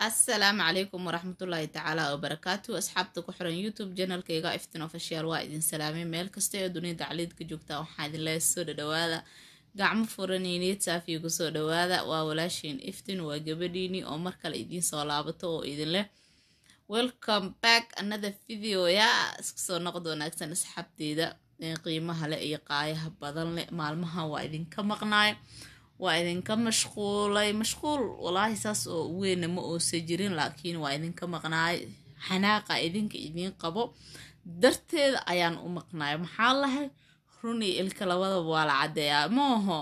asalaamu calaykum waraxmatullaahi tacaala wabarakaatu asxaabta ku xiran youtube janalkayga iftin official waa idin salaamay meel kasta ee dunida caliidka joogta waxaa idin leeya soo dhadhawaada gacmo furaniiniid saafiya kusoo dhawaada waa walaashiin iftin waa gabadhiini oo mar kale idiin soo laabato oo idin leh welcome back another video ya isku soo noqod wanaagsan asxaabteeda qiimaha leh iyo qaayaha badan leh maalmaha waa idinka maqnaay waa idinka mashquulay mashquul walaahi saas oo weyna ma oosa jirin laakiin waa idinka maqnaay xanaaqa idinka idiin qabo darteeda ayaan u maqnaay maxaa lahay runii ilka labadaba waa la caddeeyaa maaho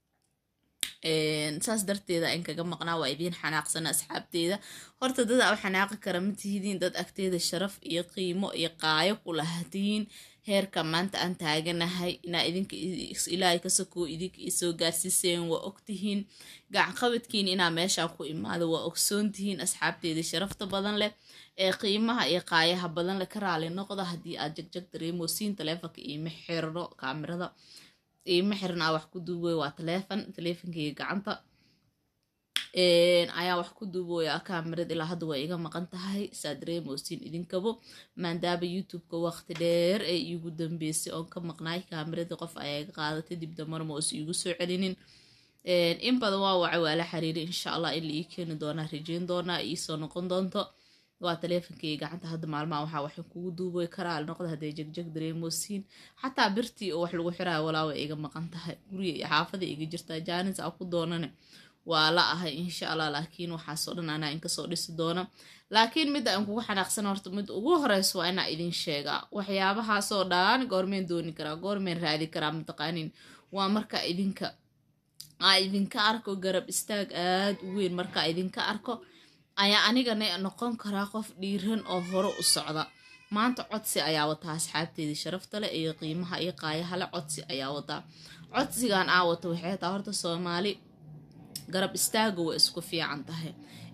saas darteeda in kaga maqnaa waa idiin xanaaqsana asxaabteeda horta dada u xanaaqi kara ma tihidiin dad agteeda sharaf iyo qiimo iyo qaayo ku lahatihiin heerka maanta aan taaganahay inaa idinka ilaahay ka sokoo idinka isoo gaarsiiseen waa ogtihiin gacanqabadkiin inaa meeshaa ku imaado waa ogsoontihiin asxaabteeda sharafta badan leh ee qiimaha iyo qaayaha badan leh ka raali noqda haddii aad jagjag dareemosiin taleefonka iima xirno kaamirada iima xirna wax ku duubooya waa taleefon taleefonkeyga gacanta ayaa wax ku duubooya kaamirad ilaa hadda waa iga maqan tahay saa dareemosiin idinkabo maadaaba youtube-ka waqti dheer ee iigu dambeysay oon ka maqnaay kaamirada qof ayaa iga qaadatay dib damarma oos iigu soo celinin in badan waa wacay waa la xiriiray insha allah in la ii keeni doonaa rajeyn doonaa iisoo noqon doonto waa taleefonkeyga gacanta hadda maalmaha waxaa waxay kugu duubay karaal noqda hadday jegjeg dareemosiin xataa birtii oo wax lagu xiraayo walaa way iga maqan tahay guriga iyo xaafada iga jirtaa jaanis a ku doonane waa la ahay insha allah laakiin waxaasoo dhan anaa inkasoo dhisi doona laakiin midda aan kugu xanaaqsan horta mid ugu horeyso waa inaa idin sheegaa waxyaabahaasoo dhan goormeen dooni karaa goormeen raadi karaa mataqaanin waa marka idinka aa idinka arko garab istaag aad u weyn marka idinka arko ayaa anigana noqon karaa qof dhiiran oo hore u socda maanta codsi ayaa wataa asxaabteedii sharafta leh iyo qiimaha iyo qaayahale codsi ayaa wataa codsigan aa wata waxay taa horta soomaali garab istaaga waa isku fiican tahay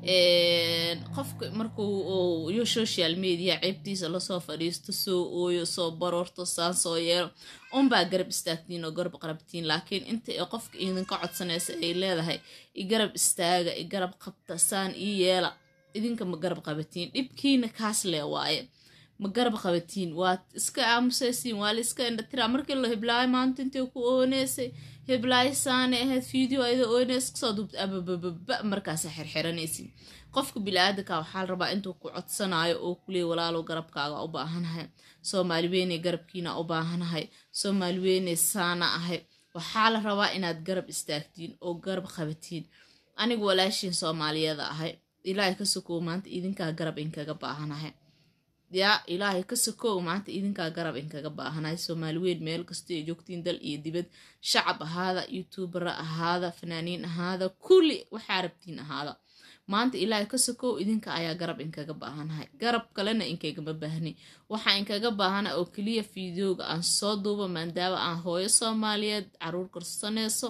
qofka markuu yo social media ceebtiisa lasoo fadhiisto soo ooyo soo baroorto saan soo yeelo unbaa garab istaagtiin oo garab qarabtiin laakiin inta ee qofka idinka codsanaysa ay leedahay i garab istaaga i garab qabta saan ii yeela idinka ma garab qabatiin dhibkiina kaas lee waaye ma garab qabatiin waad iska aamusaysiin waa la iska indhatiraa markii la hiblaayo maanta intay ku ooneysay hiblaayo saane ahayd video ayada ooneys kasoo duubta ababababa markaasa xirxiranaysin qofka bili-aadanka waxaa la rabaa intuu ku codsanayo oo kuleey walaalow garabkaaga u baahanahay soomaali weyney garabkiina u baahanahay soomaali weyney saana ahay waxaa la rabaa inaad garab istaagtiin oo garab qabatiin anigu walaashiin soomaaliyada ahay ilaahay ka sokow maanta idinkaa garab inkaga baahanahay yaa ilaahay ka sokow maanta idinkaa garab inkaga baahanahay soomaali weyn meel kasta ay joogtiin dal iyo dibad shacab ahaada youtubera ahaada fanaaniin ahaada kulli waxaa rabtiin ahaada maanta ilaahay ka sokow idinka ayaa garab inkaga baahanahay garab kalena inkagama baahni waxaa inkaga baahana oo keliya fideoga aan soo duubo maadaama aan hooyo soomaaliyeed caruur korsanayso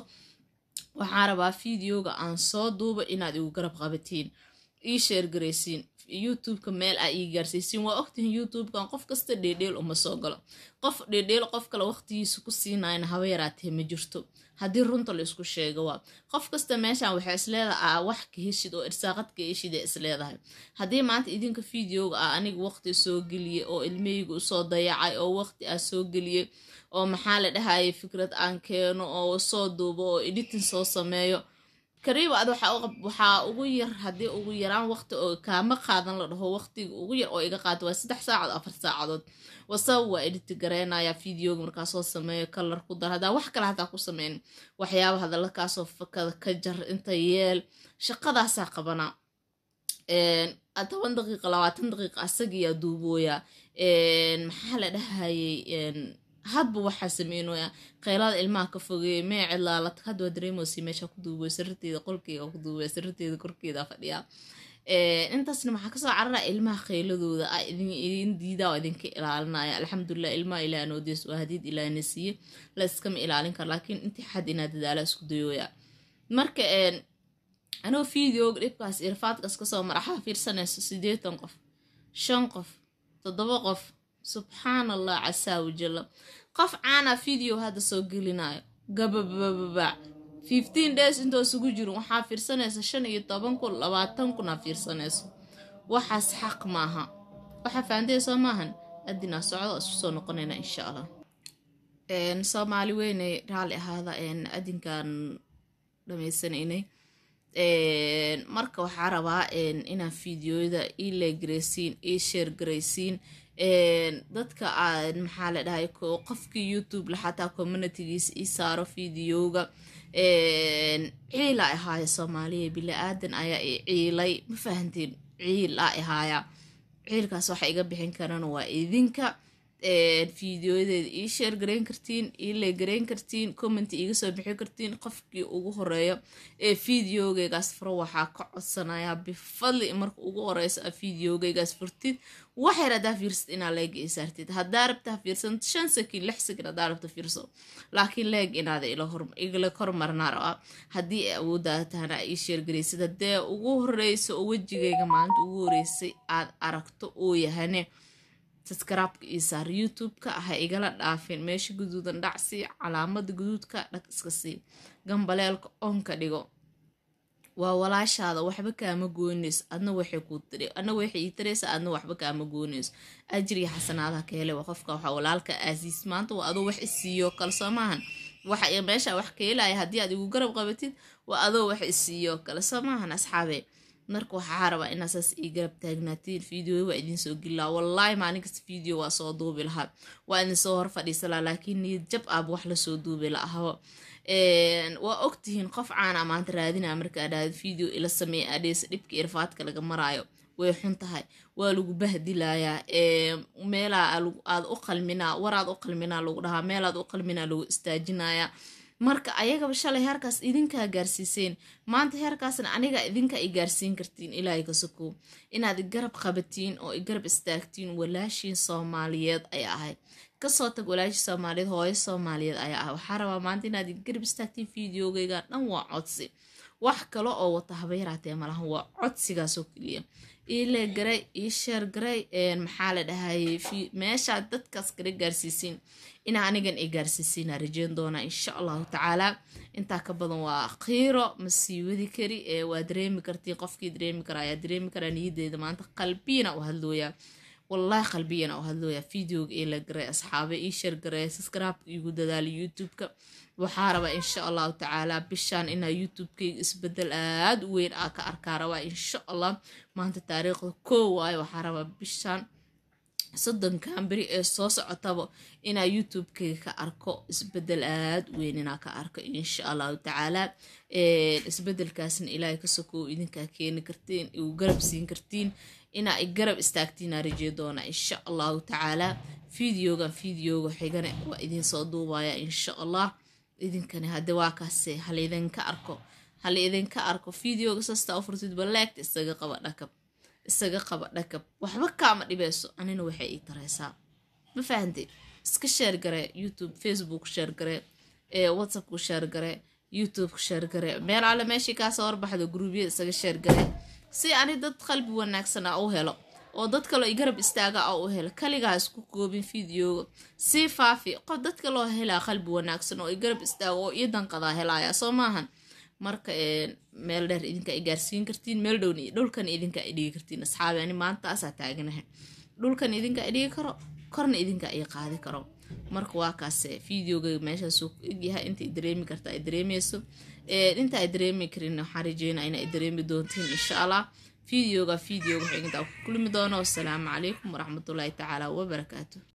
waxaa rabaa fideoga aan soo duubo inaad igu garab qabatiin ii sheergaraysiin youtubeka meel aa ii gaarsiisiin waa ogtihin youtubekan qof kasta dheedheel uma soo galo qof dheedheel qof kale waqtigiisa ku siinayna haba yaraatee ma jirto haddii runta la isku sheego waa qof kasta meeshan waxay isleedaha wax ka heshid oo irsaaqad ka heshid ee isleedahay haddii maanta idinka fideoga ah aniga waqti soo geliyey oo ilmeyga usoo dayacay oo waqti aa soo geliyey oo maxaa la dhahayay fikrad aan keeno oo soo duubo oo editing soo sameeyo kariiba ad waxaa ugu yar haddii ugu yaraan waqti oo kaama qaadan la dhaho waqtiga ugu yar oo iga qaata waa saddex saacad afar saacadood wasaba waa editi gareynaya videoga markaa soo sameeyo kalar ku dar haddaa wax kale hataa ku sameyn waxyaaba hadalla kaasoo fakada ka jar inta yeel shaqadaasaa qabanaa toban daqiiqa labaatan daqiiqa asagiyaa duubooyaa maxaa la dhahayay hadba waxaa sameynaya qaylada ilmaha ka fogeeya mee cidlaalad hadda waa dareemosi meesha ku duubay sariirteeda qolkeyga ku duubay sariirteeda korkeeda fadhiyaa intaasna maxaa kasoo carara ilmaha kheyladooda a idin diidaa oo idinka ilaalinaya alxamdulilah ilmaha ilaah noodees waa hadiid ilaahna siiye la iskama ilaalin karo laakiin intii xad inaa dadaala isku dayooya marka anoo videoga dhibkaas irfaadkaas kasoo maraxaa fiirsanayso sideetan qof shan qof toddoba qof subxaan allah casaa wajalla qof caana video hadda soo gelinayo gababababac fifteen days intoo isugu jirin waxaa fiirsanaysa shan iyo toban kun labaatan kun aa fiirsanayso waxaas xaq maaha waxaa fahanteysoo maahan adinaa socdo isku soo noqonayna insha allah soomaali weynay raalli ahaada adinkan dhamaysanaynay marka waxaa rabaa inaa fideoyada ii leegaraysiin ii sheergaraysiin dadka maxaa la dhahay qofkii youtube la xataa communitygiisa ii saaro fideoga ciila ahaaya soomaaliya bila-aadan ayaa i ciilay ma fahanteen ciil a ahaaya ciilkaas waxa iga bixin karana waa idinka fideoyadeeda ii sheergarayn kartiin ii leegarayn kartiin comment iiga soo bixin kartiin qofkii ugu horeeyo ee fideogeygaas furo waxaa ka codsanayaa bifadli marka ugu horeyso a fideogeygaas furtid waxyar haddaa fiirsad inaa leeg ii saartid haddaa rabta fiirsan shan sakin lix sakin haddaa rabta fiirso laakiin leeg inaada igala kormarnaa rabaa haddii ay awoodaada tahana ii sheergaraysid haddee ugu horeyso oo wejigeyga maalinta ugu horeysay aad aragto oo yahane saskaraabka ii saar youtube-ka ha igala dhaafin meesha guduudan dhacsii calaamada guduudka dhag iska sii gambaleelka onka dhigo waa walaashaada waxba kaama goynayso adna waxay ku tiri adna waxay ii taraysa adna waxba kaama goynayso ajriya xasanaadaha ka hele waa qofka waxa walaalka aasiis maanta waa adoo wax isiiyo kale soo maahan waxa meesha wax ka helaya haddii aad igu garab qabatid waa adoo wax isiiyo kale soo maahan asxaabe marka waxaa rabaa inaa saas ii garab taagnaatiin video waa idin soo geli lahaa wallaahi maalin kasta video waa soo duubi lahaa waa idin soo hor fadhiisa lahaa laakiin niyad jab aab wax lasoo duubi lahabo waa ogtihiin qof caana maanta raadinaa markaa dhahda video ila sameeya adheesa dhibka irfaadka laga maraayo way xun tahay waa lagu bahdilayaa meelaa aad u qalminaa waraad u qalminaa lagu dhahaa meelaad u qalminaa lagu istaajinayaa marka ayagaba shalay heerkaas idinkaa gaarsiiseen maanta heerkaasna aniga idinka i gaarsiin kartiin ilaahay ka sokow inaad igarab qabatiin oo igarab istaagtiin walaashiin soomaaliyeed ay ahayd kasoo tag walaashii soomaaliyeed hooyo soomaaliyeed ayaa ah waxaa rabaa maanta inaad igarab istaagtiin fideogeyga dhan waa codsi wax kale oo wata habayraatee malahan waa codsigaasoo keliya ii leegaray ii sheergaray maxaa la dhahayay meeshaad dadkaas kala gaarsiisiin inaa anigan i gaarsiisiina rajeyn doonaa insha allahu tacaalaa intaa ka badan waa khiiro ma sii wadi kari waa dareemi kartiin qofkii dareemi kara ayaa dareemi karaa niyadeeda maanta qalbiyana u hadlooyaa wallaahi qalbiyana u hadlooyaa videoga ii leegaray asxaabe ii sheergaray subscribe igu dadaala youtube-ka waxaa rabaa insha allahu tacaalaa bishaan inaa youtube-keyga isbedel aada u weyn aa ka arkaa rabaa insha allah maanta taariikhda koo waayo waxaa rabaa bishaan soddonkan beri ee soo socotaba inaa youtube-keyga ka arko isbedel aada u weyn inaa ka arko insha allahu tacaalaa isbedelkaasna ilaahay ka sokow idinkaa keeni kartiin igu garab siin kartiin inaa i garab istaagtiinaa rajee doona insha allahu tacaalaa videogan videoga xigane waa idinsoo duubaya insha allah idinkani hadde waa kaase halaidinka arko hala idinka arko videoga sasta u furtid baleegta isaga qaba dhakab isaga qaba dhakab waxba kaama dhibeyso anina waxay ii tareysaa ma fahante iska sheergare youtube facebook sheergare whatsappku sheergare youtube sheergare meel alle meeshii kaasoo horbaxdo gruubyada isaga sheergare si ani dad qalbi wanaagsan a u helo oo dad kaloo i garab istaaga a u helo kaligaa isku koobin videoga sii faafi qof dadka loo helaa qalbi wanaagsan oo i garab istaago oo iyo danqadaa helaya soo maahan marka meel dheer idinka i gaarsiin kartiin meel dhowna dhulkan idinka i dhigi kartiin asxaabi ani maantaasaa taaganahay dhulkan idinka i dhigi karo korna idinka i qaadi karo marka waa kaase videoga meeshaasuu egyahay inta i dareemi karta ay dareemeyso inta ay dareemi karin waxaan rajeynaa ina ay dareemi doontiin insha allah videoga videoga xigta ku kulmi doono wasalaamu calaykum waraxmatullaahi tacaala wabarakaatu